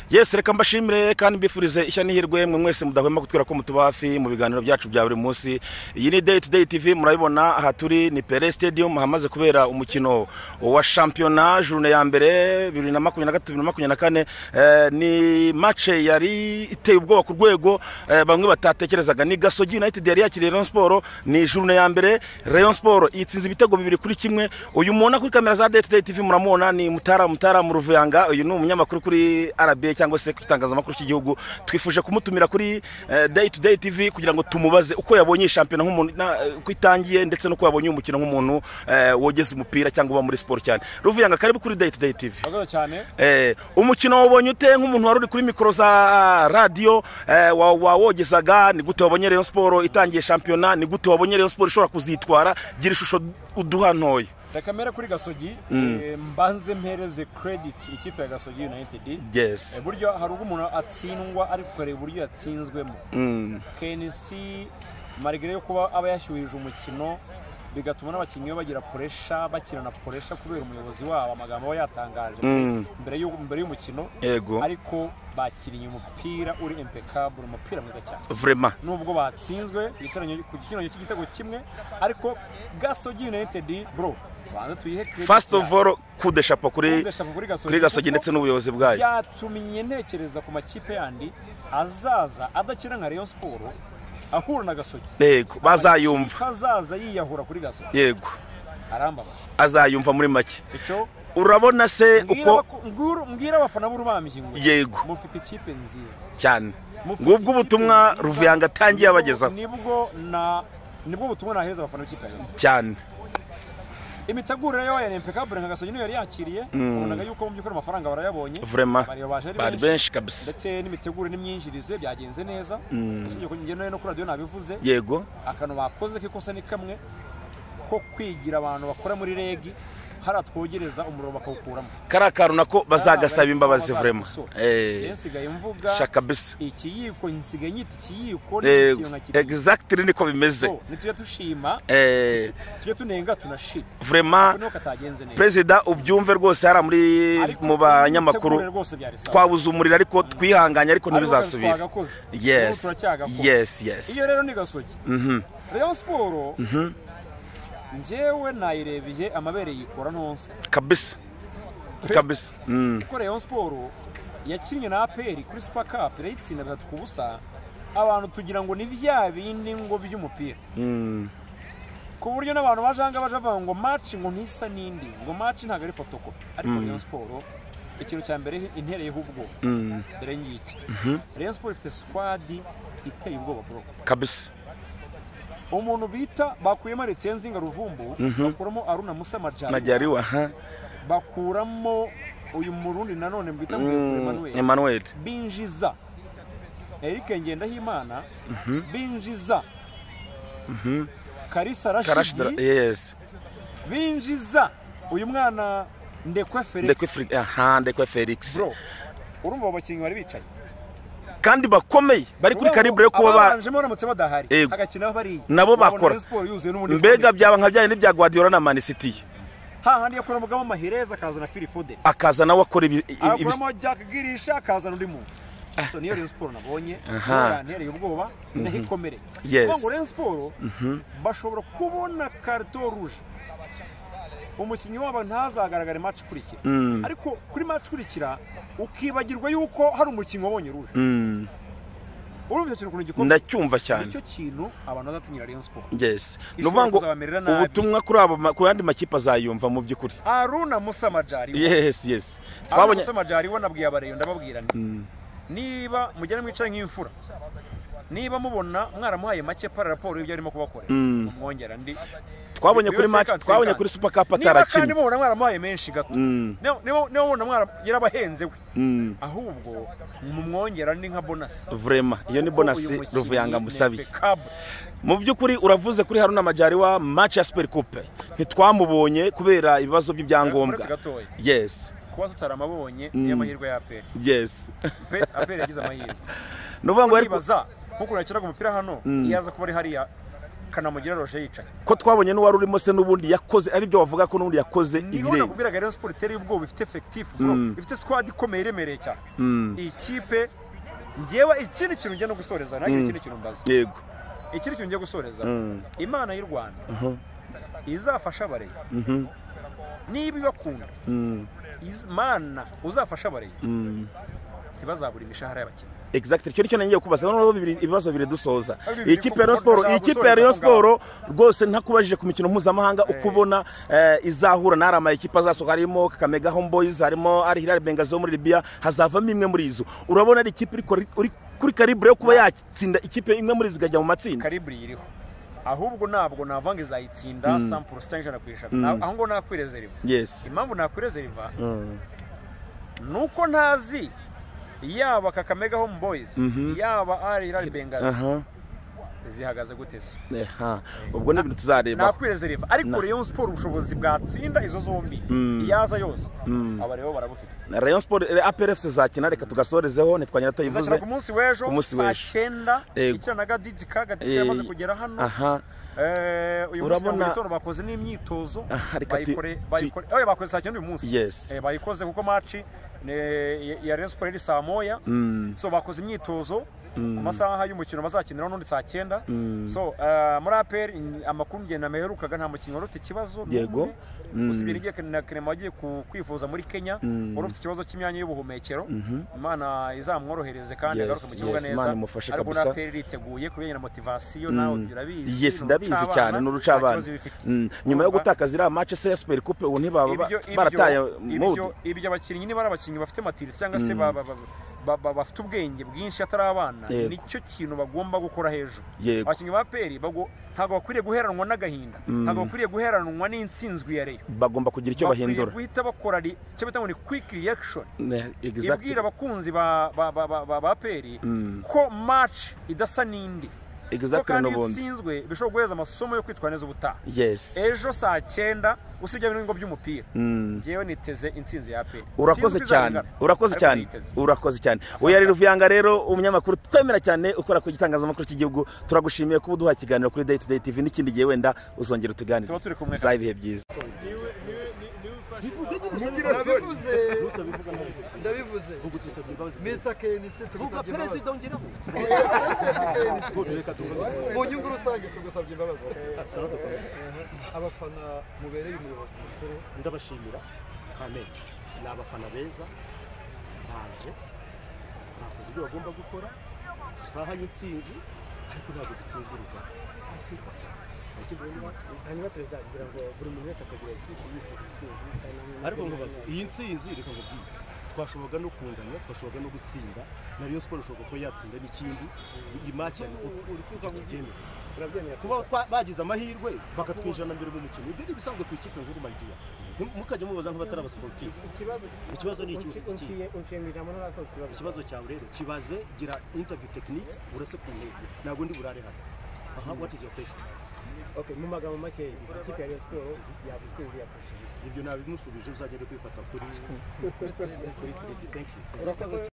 yesi reka mbashimire kandi mbifurize ishya n'ihirwe mwe mwese mudahwema kutwira ko mutuba hafi mu biganiro byacu bya buri munsi iyi ni day to day tv murabibona aha turi ni pere stadium hamaze kubera umukino wa shampiyona jurune ya mbere bibiri na makumyabiri na gatatu bibiri na makumyabiri na kane eh, ni mace yari iteye ubwoba ku rwego eh, bamwe batatekerezaga ni gasogi united yari yakiriye rayon siporo ni jurune ya mbere rayon siporo itsinze ibitego bibiri kuri kimwe uyu mubona kuri kamera za day to day tv muramubona ni mutara mutara mu ruvuyanga uyu ni umunyamakuru kuri rba cyangwa se ku itangazamakuru cy'igihugu twifuje kumutumira kuri eh, day to day tv kugira ngo tumubaze uko yabonye iyi shampiyona nk'umuntu na- uko itangiye ndetse n'uko yabonye uyu mukino nk'umuntu eh, wogeze umupira cyangwa uba muri siporo cyane ruvuyanga karibu kuri day to day tv murakoze cyane Eh, umukino wabonye ute nk'umuntu wari uri kuri mikoro za radiyo eh, wa- wawogezaga ni gute wabonye rayon siporo itangiye shampiyona ni gute wabonye rayon siporo ishobora kuzitwara gira ishusho uduha ntoya reka mbere kuri gasogi eh, mbanze mpereze krediti ikipe ya gasogi unayitedi yes buryo hari ubwo umuntu atsindwa ariko ukareba uburyo yatsinzwemo Mm. kenisi marigare yo kuba aba yashyuhije umukino bigatuma n'abakinnyi be bagira puresha bakirana puresha kubera umuyobozi wabo amagambo aba yatangaje Mm. mbere y'u- mbere y'umukino yego ariko bakiriye umupira uri impekabure umupira mwiza cyane vrema nubwo batsinzwe igiterane- ku kinyuranyo cy'igitego kimwe ariko gasogi united bro tubanze tuyihe credit first of yayo. all kude shapo kuri Kudesha kuri gasogi kuri gasogi kuko ndetse n'ubuyobozi bwayo byatumye ntekereza ku makipe yandi azaza adakina nka rayon siporo ahura na gasogi yego bazayumva azaza yiyahura kuri gasogi yego arambabaje azayumva muri make icyo urabona se mbwira uko abaku- mbwira- mbwira abafana b'urubambyi ngo yego mufite ikipe nziza cyane Mufite ngubwo ubutumwa ikipe nziza, ruvuyanga atangiye nibwo- abagezaho nibwo na nibwo butumwa naheza abafana b'ikipe ya gasogi cyane imitegurire yo ya impecable nka gasogi niyo yari yakiriye ubonaga yuko mu by'ukuri amafaranga barayabonye vrema bari baje ari bari benshi benshi kabisa ndetse n'imitegurire n'imyinjirize byagenze neza usibye ko njyewe no kuri radiyo nabivuze yego akantu bakoze k'ikosa ni kamwe ko kwigira abantu bakora muri regi hariya twongereza umuriro bakawukuramo kariya kantu nako bazagasaba imbabazi vrema njyewe Eh, nsigaye mvuga sha kabisa ikiyiko nsigaye nyita ikiyiko Eh, n'ikintu nka kiriya exactly niko bimeze nitujya dushima Eh, tujye tunenga tunashima vrema noneho katagenze neza perezida ubyumve rwose hariya muri Ariko mu banyamakuru imitegurire rwose byari sawa twabuze umuriro ariko twihanganye ariko ntibizasubire twagakoze Ubu yes turacyagakora. yes yes iyo rero ni gasogi Mhm. rayon siporo njyewe nayirebye amabere yikora ntonse kabisa kabisa Mm. ko rayon siporo yakinnye na aperi kuri super cup irayitsinda bitatu ku busa abantu tugira ngo ni bya bindi ngo by'umupira Mm. ku buryo n'abantu baje aha ngaha baje bavuga ngo match ngo ntisa n'indi ngo match ntabwo ari fotokopi ariko rayon siporo ikintu cya mbere intereyeho ubwoba Mm. dore ngiki rayon siporo ifite squad iteye ubwoba bro kabisa umuntu bita bakuyemo retsenzinga ruvumbu bakuramo aruna musa majari najyariwa aha bakuramo uyu murundi nanone bita ngo Mm, Emmanuel emmanuel binjiza Eric Ngendahimana binjiza Karisa karashidara Rashidi yes binjiza uyu mwana Ndekwe Felix ndekwe Fri- aha ndekwe felix bro urumva abo bakinnyi bari bicaye kandi bakomeye bari kuri karibre yo kuba ba- babanjemo baramutse badahari Yego. hagakina bariya Nabo Wabona bakora. Rayon Sports yuzuye n'ubundi mbega byaba nka byari n'ibya guardiola na man city hahandi yakura mugabo Mahireza akazana Phil Foden akaza nawe akora ibi- ibi- akuramo Jack Girisha akazana undi muntu so niyo Rayon Sports nabonye Aha. yantereye ubwoba ndahikomere Yes. Kuvuga ngo Rayon Sports bashobora kubona karito ruje umukinnyi wabo ntazagaragare match ikurikira Mm. ariko kuri match ikurikira ukibagirwa yuko hari umukinnyi wabonye ruje Mm. urumva icyo kintu ukuntu gikomeye ndacyumva cyane nicyo kintu abantu bazatinyira Rayon Sports yes ni Ishobora ukuvuga ngo kuzabamerera nabi. ubutumwa kuri abo ma- ku yandi makipe azayumva mu by'ukuri Aruna Musa Majari yes yes Aruna twabonye Musa Majari we nabwiye abareyo ndababwira nti Mm. niba mugera mwicaye nk'imfura niba mubona mwaramuhaye make para raporo y'ibyo arimo kubakorera Mm. mwongera ndi twabonye kuri Buri wese match yakanze twabonye kandi. kuri super cup niba kandi atarakina mubona mwaramuhaye menshi gato Mm. niba niba- niba mubona mwara- yarabahenze we Mm. ahubwo mumwongera ndi nka bonasi vrema iyo ni Kuko uyu bonasi mukinnyi ruvuyanga ni musabiye impeccable. mu by'ukuri uravuze kuri haruna majyariwa match ya super coupe ntitwamubonye kubera ibibazo Uretse by'ibyangombwa gatoya yes kuba tutaramabonye niyo amahirwe ya aperi yes Pe- aperi yagize amahirwe ni ukuvuga ngo yari ku- nibaza nko kurakiraga umupira hano yaza kuba ari hariya kanamugire roje yicaye ko twabonye n'uwari urimo se n'ubundi yakoze aribyo wavuga ko n'ubundi yakoze niho ibirenze nakubwiraga rero siporo iteye ubwoba ifite efekitifu bro Mm. ifite sikwadi ikomeye iremereye cyane Mm. iyi kipe ngewe ikindi kintu ngiye no gusoreza ntabwo Mm. ikindi kintu mbaza yego ikindi kintu ngiye gusoreza Mm. imana y'u rwanda Mhm. izafasha abarezi Mhm. niba ibakunda Mm. iz- mana uzafasha abarezi Mm. ntibazabura imishahara y'abakinnyi exact icyo nicyo nagiye kubaza noneho bibiri- ibibazo bibiri dusoza Ari bibiri iyi kipe ya Rayon kuko siporo ndashaka iyi kipe gusoza ya Rayon aho ngaho. siporo rwose ntakubajije ku mikino mpuzamahanga uko ubona eh, izahura n'ari amakipe azasohoka harimo Kagame Gahom Boys harimo ari Hilal Bengazi wo muri Libya hazavamo imwe muri izo urabona ari ikipe iriko- iri kuri karibre yo kuba yatsinda ikipe imwe muri izi ikajya mu matsinda kariburi yiriho ahubwo ntabwo navanga izayitsinda Mm. sampuru sita ijana ku ijana Mm. Na- aho ngo nakwirezeriva yes impamvu nakwirezeriva Mm. ni uko ntazi yaba kakame home boys Mhm. yaba ari irari bengazi aha zihagaze gute zo aha ubwo ni ibintu tuzareba nakwirezeriva ariko Na- Rayon siporo ubushobozi bwatsinda izo zombi Mm. iyaza yose Mm. aba rero barabufite Rayon siporo APRF zizakina reka tugasorezeho ntitwanyira izakina atayivuze ku munsi w'ejo ku munsi saa w'ejo. cyenda Yego. ikina na gadidika gadidika yamaze kugera hano aha Eh, uyu munsi Urabona- mu gitondo bakoze n'imyitozo Aha, reka tu- bayikore tu- bayikore oya bakoze saa cyenda uyu munsi Yes. Eh, bayikoze kuko maci ya Rayon Sports iri saa moya Mm. so bakoze imyitozo ku masaha y'umukino bazakiniraho n'undi saa cyenda Mm. so eh, muri aperi amakuru ngenda meherukaga nta mukinnyi wari ufite ikibazo n'umwe. Yego. Mm. usibye n'igihe na Clement wagiye ku- kwivuza muri kenya Mm. wari ufite ikibazo cy'imyanya y'ubuhumekero imana izamworohereze kandi Yes, agaruke mu kibuga yes, neza Imana imufashe ariko kabisa. na aperi iriteguye kubigenera motivasiyo nawe urabizi yes ni ndabizi urucabana, cyane ni urucabana nta kibazo bifite. Mm, nyuma yo Urumva? gutakaza iriya match se ya super coupe ubu ntibaba ba- Ibyo- ibyo- barataye ibyo mudu ibyo abakinnyi niba ari abakinnyi bafite matirisi cyangwa se ba- ba- ba- ba- ba- bafite ubwenge bwinshi atari abana Yego. nicyo kintu bagomba gukora hejuru yego abakinnyi ba peri bago- ntabwo bakwiriye guheranwa n'agahinda ntabwo bakwiriye guheranwa n'insinzwi ya reyo bagomba kugira icyo bahindura guhita bakora ri- icyo bita ngo ni kwiki riyakishoni Ne- exactly. ibwira abakunzi ba ba- ba- ba- ba- ba peri Mm. ko maci idasa n'indi ko exactly kandi iyo n'ubundi itsinzwe bishobora guheza amasomo yo kwitwara neza ubutaha yes ejo saa cyenda usibye n'ibigo by'umupira Mm. njyewe niteze intsinzi ya aperi urakoze cyane urakoze cyane urakoze cyane oya rero uvuyanga rero umunyamakuru twemera cyane ukora ku gitangazamakuru cy'igihugu turagushimiye kuba uduha ikiganiro kuri day to day tv n'ikindi gihe wenda uzongera utuganire Tuba turi kumwe. zabihe byiza ndabivuze ndabivuze mr knc tugusabye imbabazi mu nyungu rusange tugusabye imbabazi abafana mubereye umuyobozi mukuru ndabashimira kamere ni abafana beza baje bakoze ibyo bagomba gukora dusahanye intsinzi ariko ntabwo dutsinzwe urugamba hasi hanyuma perezida kugira ngo buri muntu wese akagira ikipe yifuza intsinzi kandi hamwe ariko nkubaza iyi ntsinzi reka nkubwire twashoboraga no kungana twashoboraga no gutsinda na Rayon Sport ishoboka kuba yatsinda n'ikindi iyi maki ya tubyemera turabyemera kuba kuba twa- bagize amahirwe bakatwijana mbere mu mukino ibyo ni ibisanzwe ku ikipe nkuru maridiya mukajya mubaza nk'abatari abasiporutifu ikibazo ikibazo ni iki ufite ikipe unciye unciye mu ijambo n'urasoza ikibazo ikibazo cyawe rero kibaze gira interview techniques urase ku ntego ntabwo ndi burare hano aha what is your question okay mu magambo make ikipe ya Rayon Sports yabutsinze yapushije ibyo nabimusubije uzagenda kwifata kuri kuri thank you urakoze